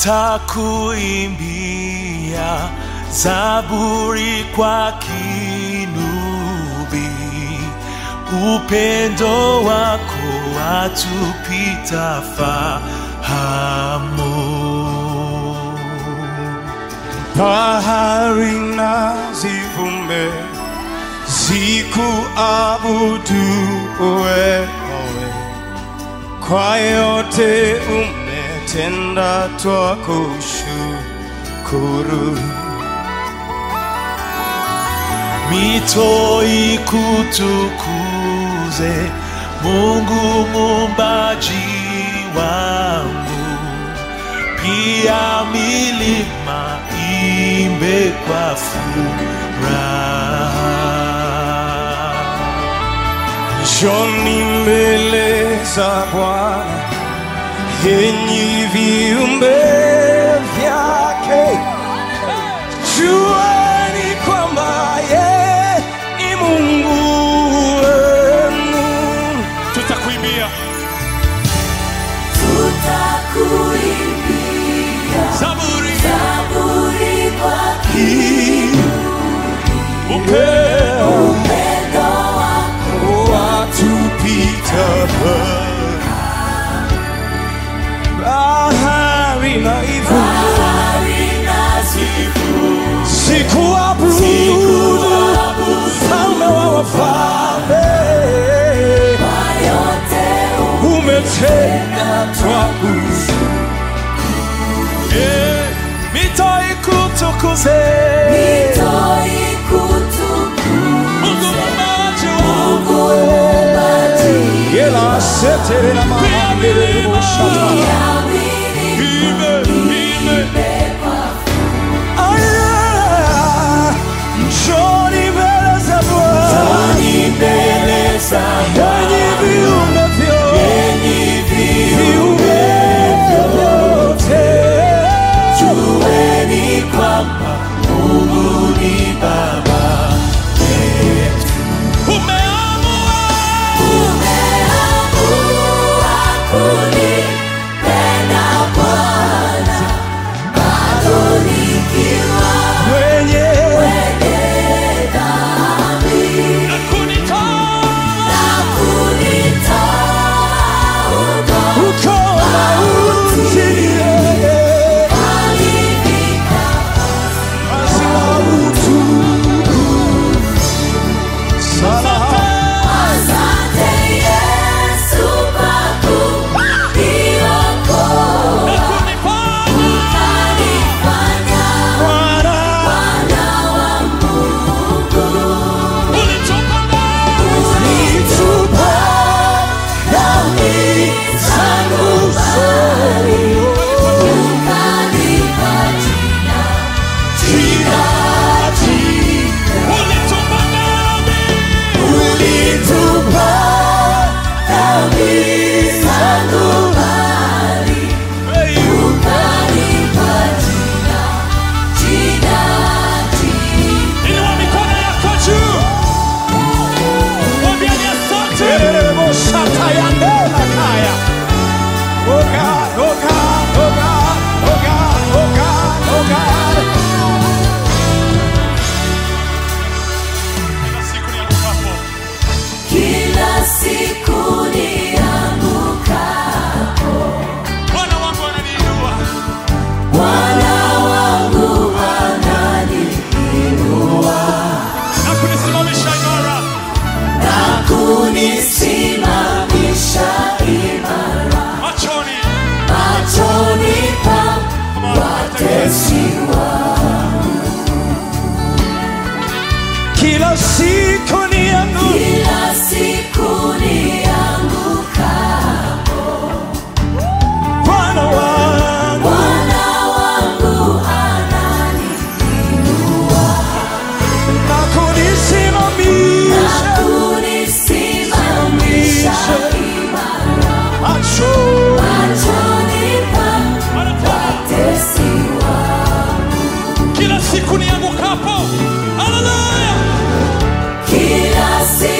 nitakuimbia zaburi kwa kinubi, upendo wako watupita fahamu. bahari na zivume zikuabudu wewe, kwa yote umetenda, twakushukuru. mito ikutukuze Mungu muumbaji wangu, pia milima imbe kwa furaha. Njoni mbele za Bwana, enyi viumbe vyake, jueni kwamba yeye ni Mungu wenu. Tutakuimbia Tutakuimbia Zaburi zaburi kwa upeo upendo wako watupita bahari na hivyo bahari na zivu sikuabudu mfalme wa wafalme kwa yote umetenda twakushukuru. Eh, mito ikutukuze mito Mungu ikutukuze muumbaji wangu, muumbaji Yela setere na mahandele boshata. ya milima ime ime Aya, njoni mbele za Bwana, mbele za enyi viumbe vyote, viumbe vyote. jueni kwamba Mungu ni Baba yetu. Umeamua umeamua kunipenda Bwana bado nikiwa Mwenye mwenye dhambi na kunitoa na kunitoa huko uko mauti, yeye alifika hazina utukufu. Salaha. Asante Yesu kwa kuniokoa na kunifanya ukanifanya Bwana, mwana wa Mungu ulitupa ndani ulitupa dhambi zangu mbali ukanipa jina jina jina ulitupa ndani ulitupa dhambi zangu mbali ukanipa jina jina jina inua mikono yako juu mwambieni asante Terebo shatayandela kaya. Oh God, oh God, oh God, oh God, oh God, oh God. kila siku kila siku niangukapo niangukapo Bwana wangu ananiinua Bwana wangu ananiinua na kunisimamisha imara na kunisimamisha imara machoni machoni pa watesi wangu. Kila siku nianguka Kila siku niangukapo, Bwana wangu Bwana wangu ananiinua na na kunisimamisha kunisimamisha imara macho machoni pa watesi wangu. kila siku niangukapo haleluya Kila siku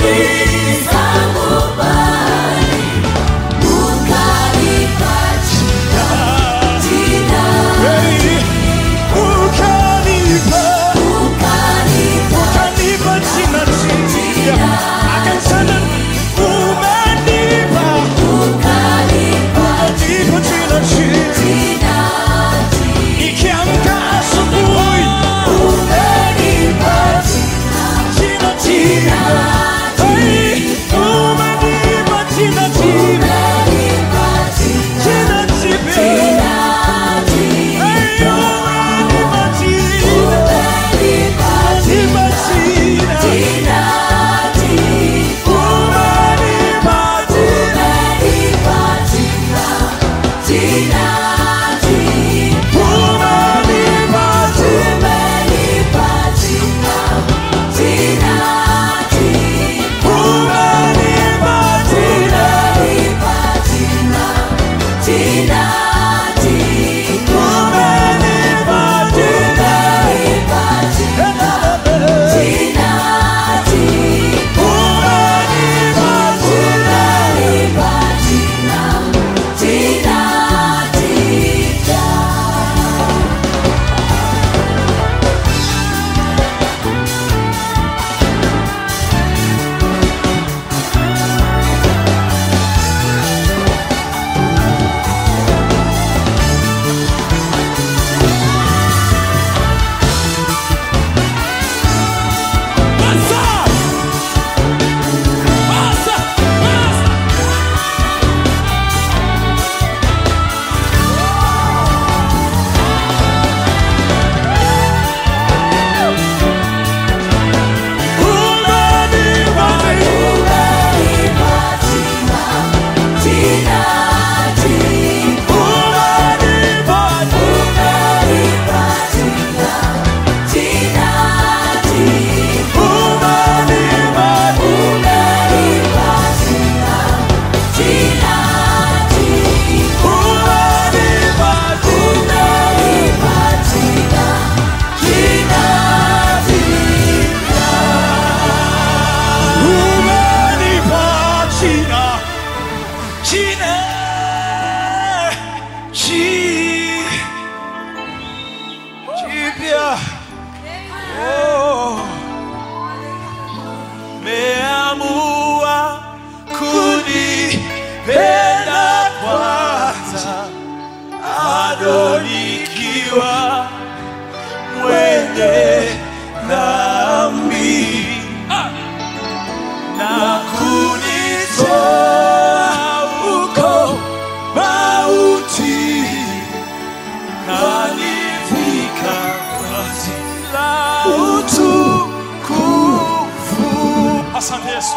Asante Yesu.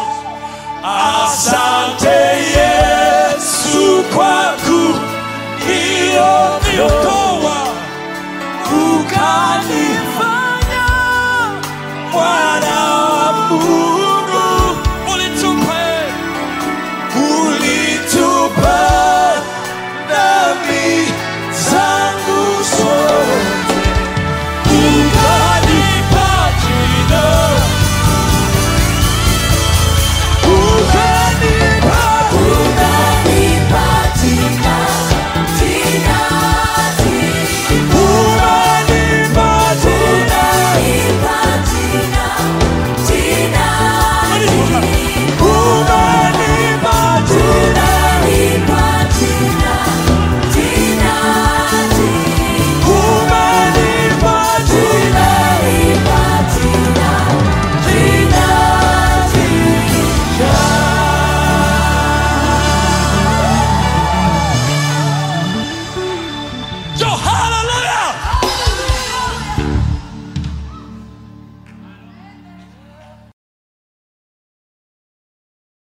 Asante Yesu kwa kuniokoa ukanifanya mwana